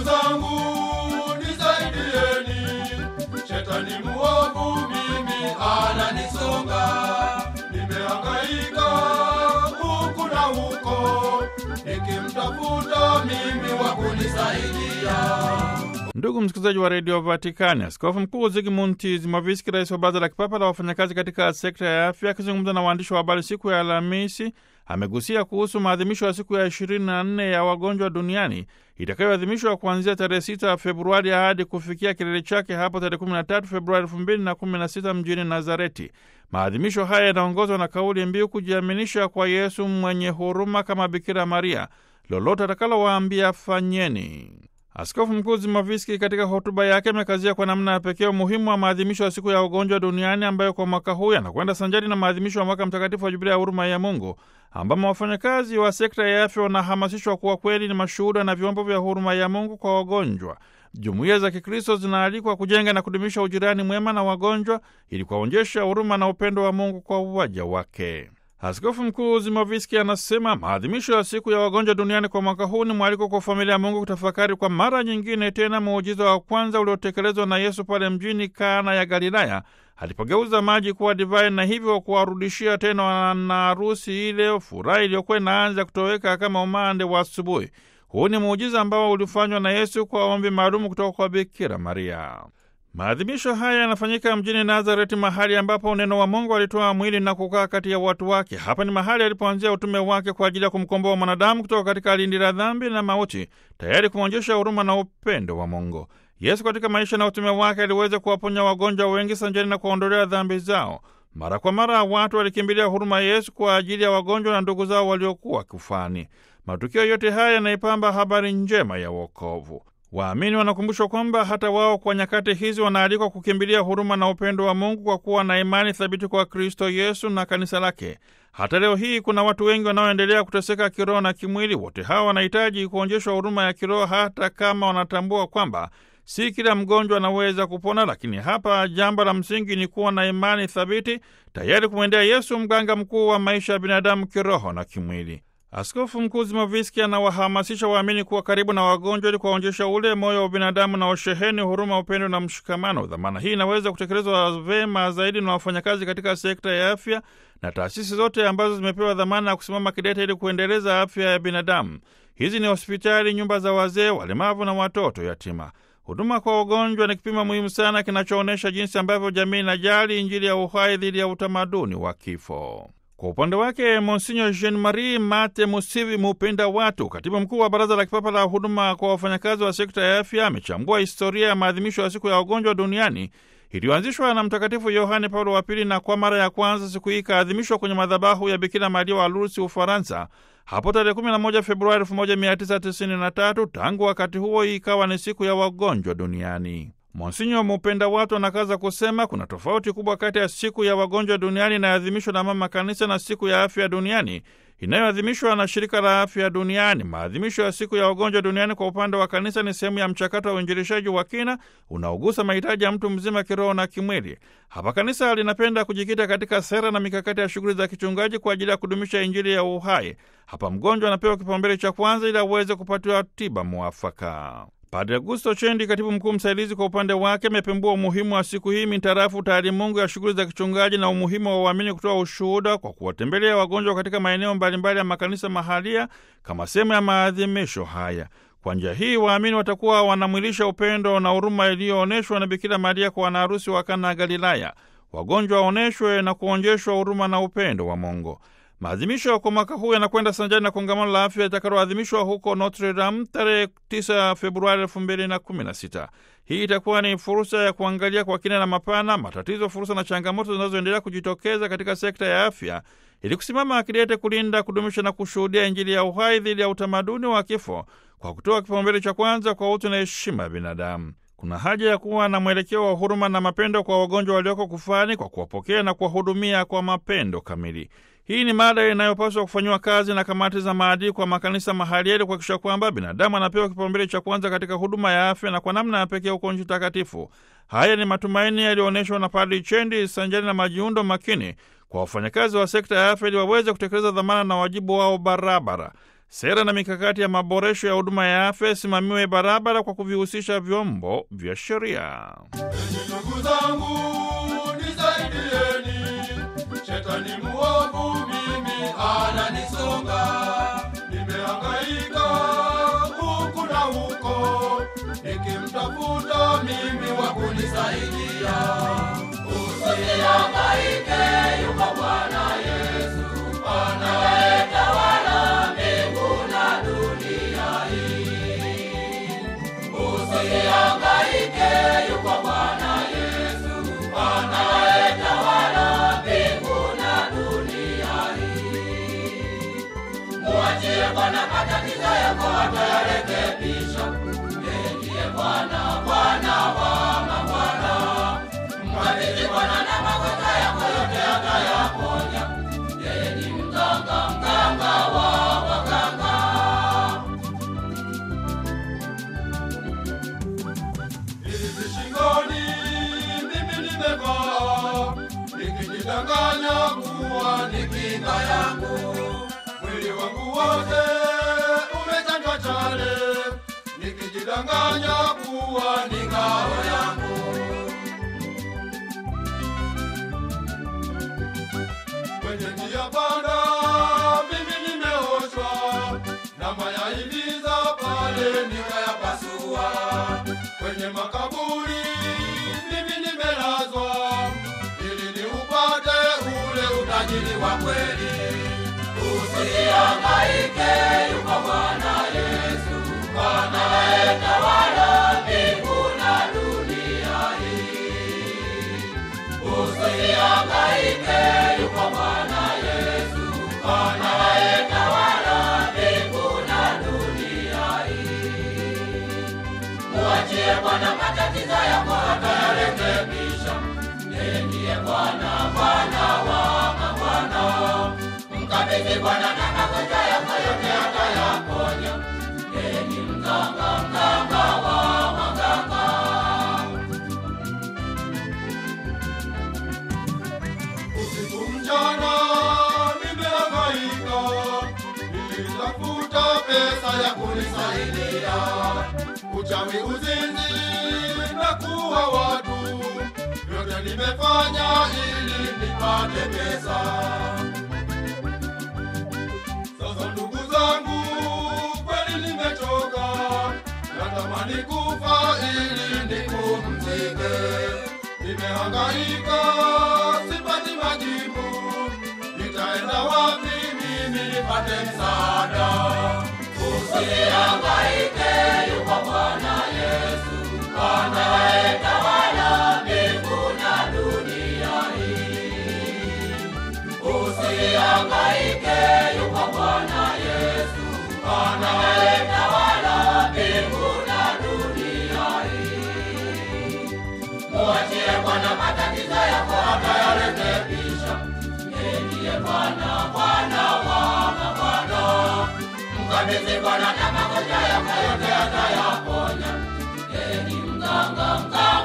Ndugu zangu nisaidieni, shetani muovu mimi ananisonga, nimehangaika huku na huko, nikimtafuta mimi wa kunisaidia. Ndugu msikilizaji wa redio Vatikani, askofu mkuu Zigmund Zimoviski, rais wa baraza la kipapa la wafanyakazi katika sekta ya afya, akizungumza na waandishi wa habari siku ya Alhamisi, amegusia kuhusu maadhimisho ya siku ya 24 ya wagonjwa duniani itakayoadhimishwa kuanzia tarehe 6 Februari hadi kufikia kilele chake hapo tarehe 13 Februari 2016 mjini Nazareti. Maadhimisho haya yanaongozwa na kauli mbiu kujiaminisha kwa Yesu mwenye huruma kama Bikira Maria, lolote atakalowaambia fanyeni. Askofu Mkuu Zimoviski katika hotuba yake amekazia kwa namna ya pekee umuhimu wa maadhimisho ya siku ya ugonjwa duniani ambayo kwa mwaka huu yanakwenda sanjari na maadhimisho ya mwaka mtakatifu wa Jubilia ya huruma ya Mungu, ambamo wafanyakazi wa sekta ya afya wanahamasishwa kuwa kweli ni mashuhuda na vyombo vya huruma ya Mungu kwa wagonjwa. Jumuiya za Kikristo zinaalikwa kujenga na kudumisha ujirani mwema na wagonjwa ili kuwaonyesha huruma na upendo wa Mungu kwa waja wake. Askofu Mkuu Zimoviski anasema maadhimisho ya siku ya wagonjwa duniani kwa mwaka huu ni mwaliko kwa familia ya Mungu kutafakari kwa mara nyingine tena muujiza wa kwanza uliotekelezwa na Yesu pale mjini Kana ya Galilaya alipogeuza maji kuwa divai na hivyo kuwarudishia tena wanaharusi ile furaha iliyokuwa inaanza kutoweka kama umande wa asubuhi. Huu ni muujiza ambao ulifanywa na Yesu kwa ombi maalumu kutoka kwa Bikira Maria. Maadhimisho haya yanafanyika mjini Nazareti, mahali ambapo neno wa Mungu alitoa mwili na kukaa kati ya watu wake. Hapa ni mahali alipoanzia utume wake kwa ajili ya kumkomboa mwanadamu kutoka katika lindi la dhambi na mauti, tayari kumwonyesha huruma na upendo wa Mungu. Yesu katika maisha na utume wake aliweza kuwaponya wagonjwa wengi sanjani na kuwaondolea dhambi zao. Mara kwa mara watu walikimbilia huruma ya Yesu kwa ajili ya wagonjwa na ndugu zao waliokuwa kufani. Matukio yote haya yanaipamba habari njema ya wokovu. Waamini wanakumbushwa kwamba hata wao kwa nyakati hizi wanaalikwa kukimbilia huruma na upendo wa Mungu kwa kuwa na imani thabiti kwa Kristo Yesu na kanisa lake. Hata leo hii kuna watu wengi wanaoendelea kuteseka kiroho na kimwili. Wote hawa wanahitaji kuonyeshwa huruma ya kiroho, hata kama wanatambua kwamba si kila mgonjwa anaweza kupona. Lakini hapa jambo la msingi ni kuwa na imani thabiti, tayari kumwendea Yesu, mganga mkuu wa maisha ya binadamu kiroho na kimwili. Askofu Mkuu Zimoviski anawahamasisha waamini kuwa karibu na wagonjwa ili kuwaonyesha ule moyo wa binadamu na usheheni huruma, upendo na mshikamano. Dhamana hii inaweza kutekelezwa vema zaidi na wafanyakazi katika sekta ya afya na taasisi zote ambazo zimepewa dhamana ya kusimama kidete ili kuendeleza afya ya binadamu. Hizi ni hospitali, nyumba za wazee, walemavu na watoto yatima. Huduma kwa wagonjwa ni kipimo muhimu sana kinachoonyesha jinsi ambavyo jamii inajali Injili ya uhai dhidi ya utamaduni wa kifo. Kwa upande wake Monsinyo Jean Marie Mate Musivi Mupenda Watu, katibu mkuu wa Baraza la Kipapa la Huduma kwa wafanyakazi wa sekta ya afya, amechambua historia ya maadhimisho ya siku ya wagonjwa duniani iliyoanzishwa na Mtakatifu Yohane Paulo wa Pili, na kwa mara ya kwanza siku hii ikaadhimishwa kwenye madhabahu ya Bikira Maria wa Lourdes, Ufaransa, hapo tarehe 11 Februari 1993. Tangu wakati huo ikawa ni siku ya wagonjwa duniani. Monsinyo Mupenda Watu anakaza kusema kuna tofauti kubwa kati ya siku ya wagonjwa duniani inayoadhimishwa na Mama Kanisa na siku ya afya duniani inayoadhimishwa na Shirika la Afya Duniani. Maadhimisho ya siku ya wagonjwa duniani kwa upande wa kanisa ni sehemu ya mchakato wa uinjilishaji wa kina unaogusa mahitaji ya mtu mzima kiroho na kimwili. Hapa kanisa linapenda kujikita katika sera na mikakati ya shughuli za kichungaji kwa ajili ya kudumisha Injili ya uhai. Hapa mgonjwa anapewa kipaumbele cha kwanza ili aweze kupatiwa tiba mwafaka. Padre Augusto Chendi, katibu mkuu msaidizi, kwa upande wake amepembua umuhimu wa siku hii mintarafu taalimungu ya shughuli za kichungaji na umuhimu wa uamini kutoa ushuhuda kwa kuwatembelea wagonjwa katika maeneo mbalimbali ya makanisa mahalia kama sehemu ya maadhimisho haya. Kwa njia hii waamini watakuwa wanamwilisha upendo na huruma iliyoonyeshwa na Bikira Maria kwa wanaharusi wa Kana ya Galilaya. Wagonjwa waonyeshwe na kuonjeshwa huruma na upendo wa Mungu. Maadhimisho kwa mwaka huu yanakwenda sanjani na kongamano la afya itakaloadhimishwa huko Notre Dame tarehe 9 Februari 2016. Hii itakuwa ni fursa ya kuangalia kwa kina na mapana matatizo, fursa na changamoto zinazoendelea kujitokeza katika sekta ya afya ili kusimama akidete kulinda, kudumisha na kushuhudia Injili ya uhai dhidi ya utamaduni wa kifo kwa kutoa kipaumbele cha kwanza kwa utu na heshima ya binadamu. Kuna haja ya kuwa na mwelekeo wa huruma na mapendo kwa wagonjwa walioko kufani kwa kuwapokea na kuwahudumia kwa mapendo kamili. Hii ni mada inayopaswa kufanyiwa kazi na kamati za maadili kwa makanisa mahali ili kuhakikisha kwamba binadamu anapewa kipaumbele cha kwanza katika huduma ya afya na kwa namna ya pekee huko nchi takatifu. Haya ni matumaini yaliyoonyeshwa na Padri Chendi sanjani na majiundo makini kwa wafanyakazi wa sekta ya afya ili waweze kutekeleza dhamana na wajibu wao barabara. Sera na mikakati ya maboresho ya huduma ya afya isimamiwe barabara kwa kuvihusisha vyombo vya sheria. Enyi ndugu zangu, nisaidieni, shetani muovu mimi ananisonga, nimehangaika huku na huko, nikimtafuta mimi wa kunisaidia. Usihangaike, yuko Bwana Yesu anayetawala mbingu na dunia hii. Usihangaike, yuko Bwana Yesu anayetawala mbingu na dunia hii. Muachie Bwana matatizo yako, atayarekebisha. Yeye ndiye Bwana, Bwana wa mabwana. Mkabidhi Bwana na magonjwa yako yote atayaponya. Yeye ni mganga, mganga wa waganga. Hivi shingoni mimi nimevaa, nikijidanganya kuwa ni kinga yangu. Mwili wangu wote umechanjwa chale, nikijidanganya kuwa ni ngao yangu. Kwenye njia panda mimi nimeoshwa, na mayahimiza pale nikayapasua. Kwenye makaburi mimi nimelazwa, ili niupate ule utajiri wa kweli. Usihangaike, yuko Bwana Yesu anayetawala mbingu na dunia hii. Usihangaike, yuko Bwana Yesu anayetawala mbingu na dunia hii. Muachie Bwana matatizo yako, atayarekebisha. Yeye ndiye Bwana, Bwana wa mabwana. Mkabidhi Bwana na magonjwa yako yote, atayaponya. Yeye ni mganga, mganga wa waganga. Usiku mchana nimehangaika, nilitafuta pesa ya kunisaidia. Uchawi, uzinzi na kuua watu, vyote nimefanya ili nipate pesa. Sasa ndugu zangu, kweli nimechoka, natamani kufa ili nipumzike. Nimehangaika, sipati majibu, nitaenda wapi mimi nipate msaada? Usihangaike, yuko Bwana Yesu anayetawala mbingu na dunia hii. Usihangaike, yuko Bwana Yesu anayetawala mbingu na dunia hii. Muachie Bwana matatizo yako, atayarekebisha. Yeye ndiye Bwana, Bwana wa mabwana. Mkabidhi Bwana na magonjwa yako yote, atayaponya. Yeye ni mganga, mganga